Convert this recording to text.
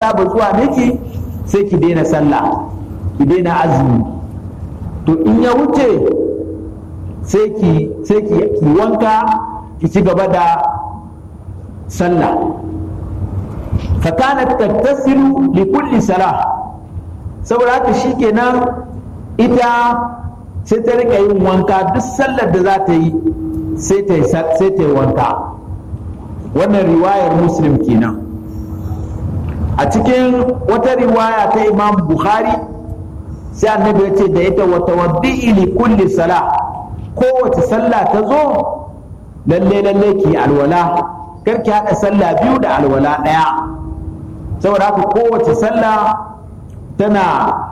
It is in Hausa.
saba zuwa miki sai ki daina sallah ki daina azumi to in ya wuce sai ki sai ki wanka ki ci gaba da sallah fakanat tattasilu li kulli salah saboda haka shikenan ita sai ta rika yin wanka duk sallar da za ta yi sai ta yi wanka wannan riwayar muslim kenan a cikin wata riwaya ta imam bukhari sai annabi ya ce da ita wata waddi'i li kulli sala kowace sallah ta zo lalle lalle ki alwala kar ki haɗa sallah biyu da alwala ɗaya saboda haka kowace sallah tana